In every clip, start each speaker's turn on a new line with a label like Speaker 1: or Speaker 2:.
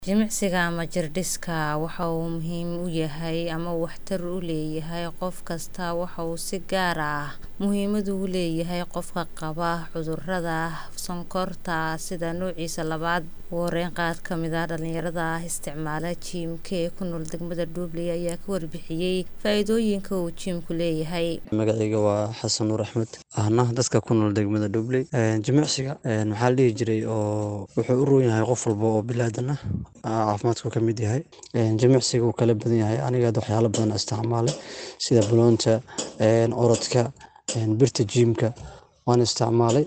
Speaker 1: Jimicsiga ama jirdhiska waxa uu muhiim u yahay ama waxtar u leeyahay qof kasta waxa uu si gaar ah muhiimad ugu leeyahay qofka qaba cudurrada sonkorta sida noociisa labaad. Ugu horeyn, qaar ka mid ah dhalinyarada isticmaala jiimka ee ku nool degmada Dublin ayaa ka warbixiyay faa'iidooyinka uu jiimku leeyahay.
Speaker 2: Magacayga waa Xasan Nuur Axmed, ahna dadka ku nool degmada Dublin. Jimicsiga maxaa la dhihi jiray oo wuxuu u roon yahay qof walba oo bilaadan ah caafimaadku ka mid yahay. Jimicsiga wuu kala badan yahay. Aniga hadda waxyaalo badan isticmaalay sida baloonta, orodka, birta jiimka waan isticmaalay.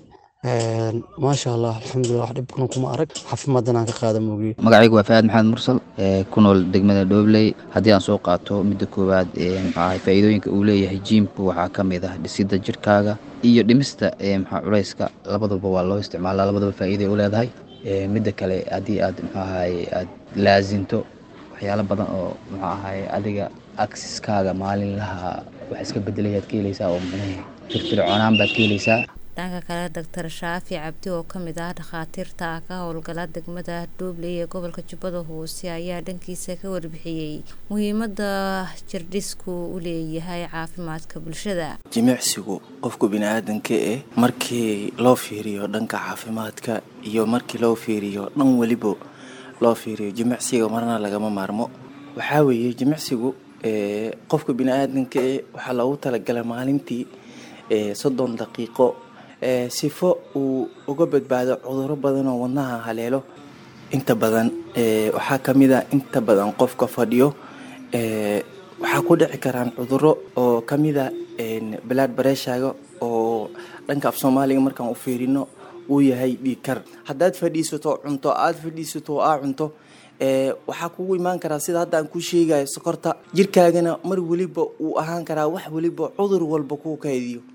Speaker 2: Maasha Allah, alxamdulillah wax dhib kuna kuma arag. Caafimaadna aan ka qaada moogiye.
Speaker 3: magacaygu waa Faahad Maxamed Mursal ee ku nool degmada Dhobley haddii aan soo qaato midda koowaad ee maxaa faa'iidooyinka uu leeyahay jiimku waxaa ka mid ah dhisidda jirkaaga iyo dhimista ee maxaa culayska labadaba waa loo isticmaalaa labadaba faa'iido ay u leedahay ee midda kale haddii aad maxaa ahaye aad laazinto waxyaalo badan oo maxaa ahaye adiga aksiskaaga maalinlaha wax iska bedelayaad ka helaysaa oo macnaha firfircoonaan baad ka helaysaa
Speaker 1: Dhanka kale, Dr. Shaafi Cabdi oo ka mid ah dhakhaatiirta ka howlgala degmada Dublin ee gobolka Jubbada Hoose ayaa dhankiisa ka warbixiyay muhiimadda jirdhisku u leeyahay caafimaadka bulshada.
Speaker 4: jimicsigu qofka biniaadanka eh markii loo fiiriyo dhanka caafimaadka iyo markii loo fiiriyo dhan weliba loo fiiriyo jimicsiga marna lagama maarmo waxaa weeye jimicsigu ee, qofka biniaadanka eh waxaa loogu talagalay maalintii ee, soddon daqiiqo ee, sifo uu uga badbaado cudurro badan oo wadnaha haleelo inta badan ee, waxaa ka mid ah inta badan qofka fadhiyo ee, waxaa ku dhici karaan cudurro oo ka mid ah een, blood pressure-ga oo dhanka af soomaaliga markaan u fiirino uu yahay dhiig kar haddaad fadhiisato cunto aad fadhiisato aa cunto ee, waxaa kugu imaan karaa sida hadda aan kuu sheegayo sokorta jirkaagana mar weliba uu ahaan karaa wax weliba cudur walba kuu kaydiyo